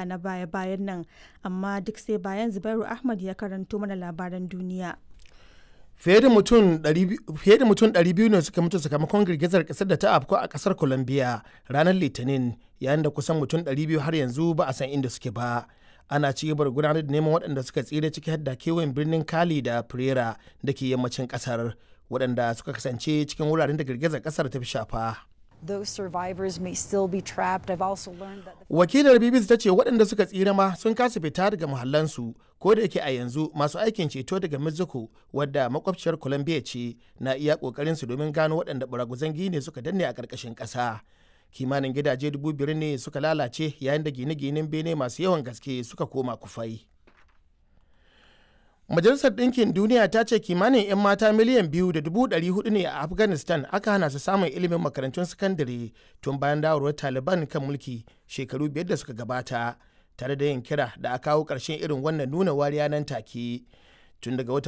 Amurka na baya-bayan nan, amma duk sai bayan Zubairu Ahmad ya karanto mana labaran duniya. fiye da mutum 200 ne suka mutu sakamakon girgizar kasar da ta afko a kasar colombia ranar litinin yayin da kusan mutum 200 har yanzu ba a san inda suke ba ana ci gaba da gudanar da neman waɗanda suka tsira ciki har da kewayen birnin kali da pereira da ke yammacin kasar waɗanda suka kasance cikin wuraren da girgizar kasar ta fi shafa those survivors may still be trapped. I've also learned that the wakilar bbc ta ce waɗanda suka tsira ma sun kasa fita daga muhallansu ko da yake a yanzu masu aikin ceto daga mexico wadda makwabciyar colombia ce na iya ƙoƙarin su domin gano waɗanda baraguzan gine suka danne a ƙarƙashin ƙasa kimanin gidaje dubu biyar ne suka lalace yayin da gine-ginen bene masu yawan gaske suka koma kufai Majalisar Ɗinkin Duniya ta ce kimanin 'yan mata miliyan biyu da dubu ɗari hudu ne a Afghanistan aka hana su samun ilimin makarantun sakandare tun bayan dawarwar Taliban kan mulki shekaru biyar da suka gabata, tare da yin kira da a kawo ƙarshen irin wannan nuna wariya nan take. Tun daga wata